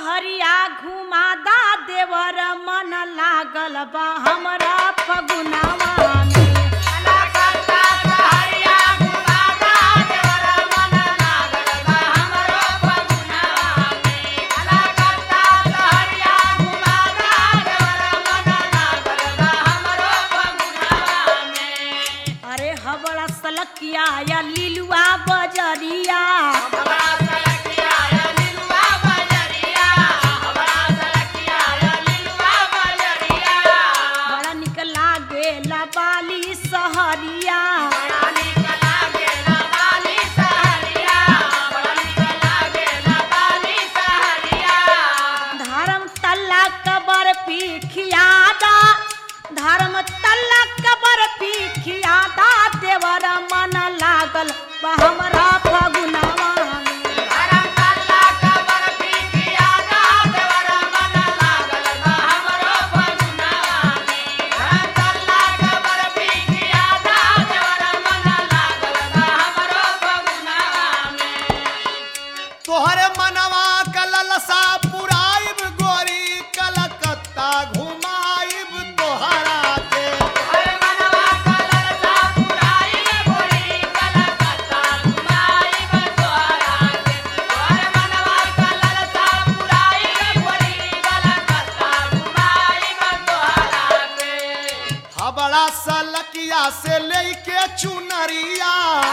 सहरिया घुमादा देवर मन लागल बा हमरा फगुनावा में अरे हबड़ा सलकिया या लिलुआ बजरिया बड़ा निक लागेला बाली सहरिया धर्म तल्ला कबर पीखियादा धर्म तल्ला कबर पीखियादा देवर मन लागल बा हमरा फगुनावा में। तोहरे मनवा कललसा पुराइब गोरी कलकत्ता घुमाइब तोहरा के हबड़ा सलकिया से लेके चुनरिया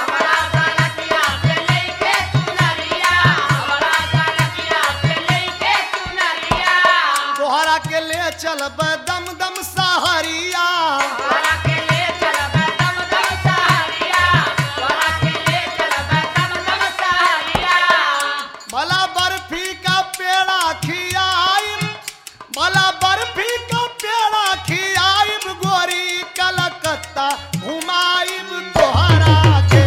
तोहरा के ले चलब दम दम सहरिया भला बर्फी का पेड़ा खियाइब भला बर्फी का पेड़ा खियाइब गोरी कलकत्ता घुमाइब तोहरा के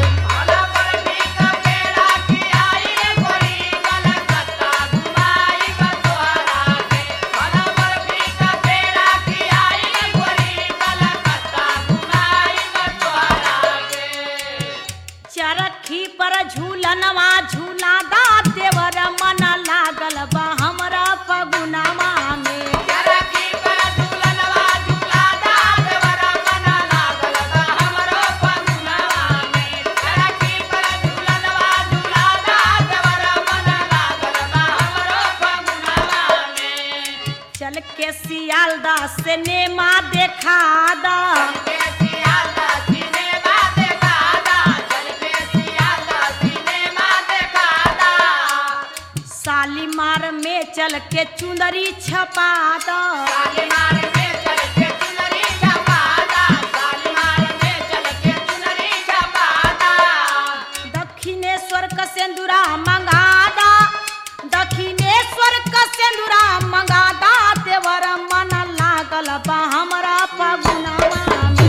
चरखी पर झूलनवा झूलादा देवर मन लागल बा हमरा फगुनावा में चल के सियालदा से नेमा देखा दा सालीमार में चल के चुंदरी छपा दा दक्षिणेश्वर का सिंदूरा मंगादा दक्षिणेश्वर का सिंदूरा मंगादा देवर मन लागल बा हमरा फगुनावा में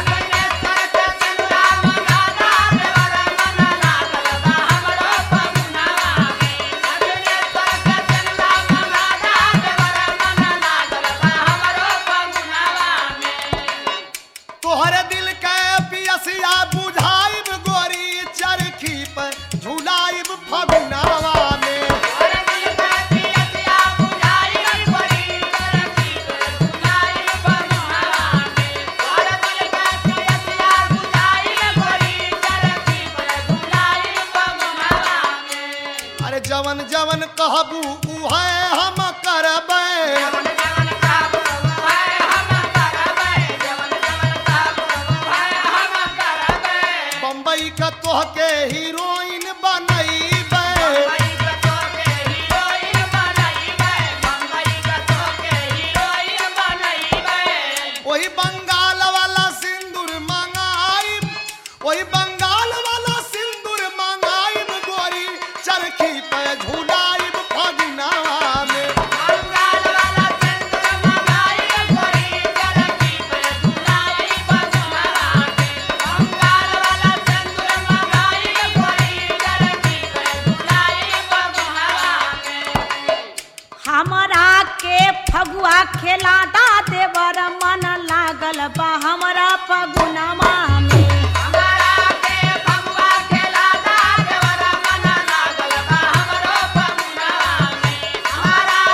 तोहरे दिल के पियसिया बुझाइब गोरी चरखी पर झुलाइब फगुनावा में अरे जवन जवन कहबू उहे हम करबै बम्बई का तोहके हीरोइन बनैबै वही बंगाल वाला सिंदूर मंगाइब वही बंगाल वाला सिंदूर मंगाइब गोरी चरखी पे झुलाइब फगुनावा में हमरा के फगुआ खेलादा देवर मन लागल बा हमरा फगुनावा में हमारा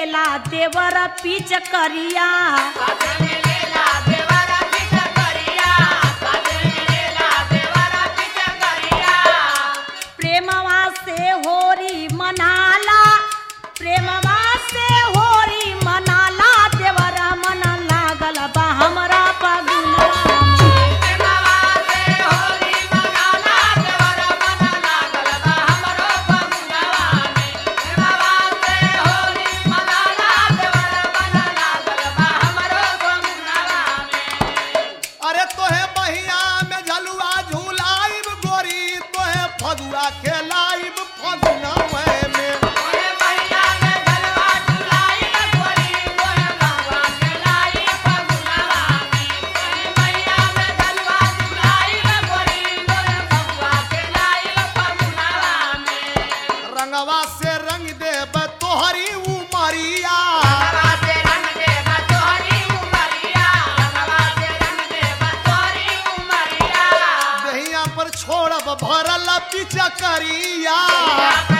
लेला देवर पीच करिया प्रेमवा से होरी मनाला प्रेमवा से होरी मनाला देवर मन लागल बा हमरा पगुना अरे तोहे बहिया में झलुआ झूलाइब गोरी तोहे फगुआ खेलाइब फगुना में रंगवा से रंग देब तोहरी उमरिया दहिया पर छोड़ब भरल पिचकरिया